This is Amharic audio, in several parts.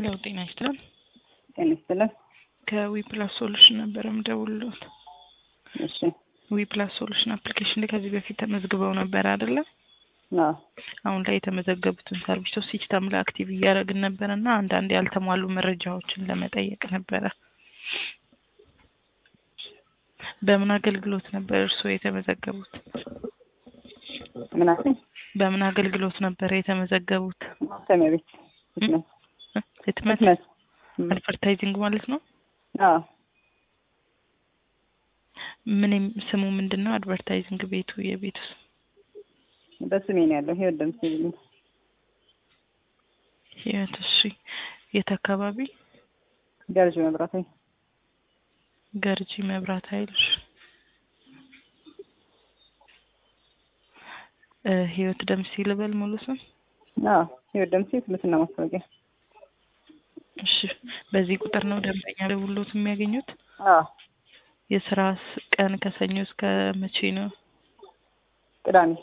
ሄሎ ጤና ይስጥልን። ጤና ይስጥልን። ከዊ ፕላስ ሶሉሽን ነበረ ምደውልሎት። እሺ ዊ ፕላስ ሶሉሽን አፕሊኬሽን ላይ ከዚህ በፊት ተመዝግበው ነበር አይደለ? አዎ አሁን ላይ የተመዘገቡትን ሰርቪሶች ሲስተም ላይ አክቲቭ እያደረግን ነበረ እና አንዳንድ ያልተሟሉ መረጃዎችን ለመጠየቅ ነበረ። በምን አገልግሎት ነበር እርስዎ የተመዘገቡት? ምን አልከኝ? በምን አገልግሎት ነበር የተመዘገቡት? ማተሚያ ቤት ህትመት ህትመት ህትመት እም፣ አድቨርታይዚንግ ማለት ነው። አዎ ምን የም- ስሙ ምንድን ነው? አድቨርታይዚንግ ቤቱ የቤቱ ስም በስሜ ነው ያለው። ህይወት ደምሴ ይሉኝ። ህይወት። እሺ የት አካባቢ? ገርጂ መብራት ላይ ገርጂ መብራት ኃይል። እሺ። እ ህይወት ደምሴ ልበል ሙሉ ስም? አዎ ህይወት ደምሴ ህትመትና ማስታወቂያ። እሺ በዚህ ቁጥር ነው ደንበኛ ደውሎት የሚያገኙት? አዎ የስራ ስ- ቀን ከሰኞ እስከ መቼ ነው? ቅዳሜ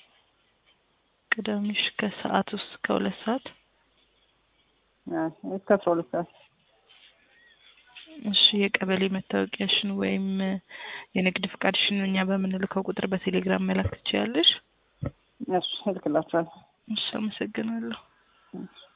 ቅዳሜሽ ከሰዓት ውስጥ ከሁለት ሰዓት አዎ እስከ አስራ ሁለት ሰዓት እሺ የቀበሌ መታወቂያሽን ወይም እ የንግድ ፍቃድሽን እኛ በምንልከው ቁጥር በቴሌግራም መላክ ትችያለሽ? እሺ እልክላችኋለሁ። እሺ አመሰግናለሁ። እሺ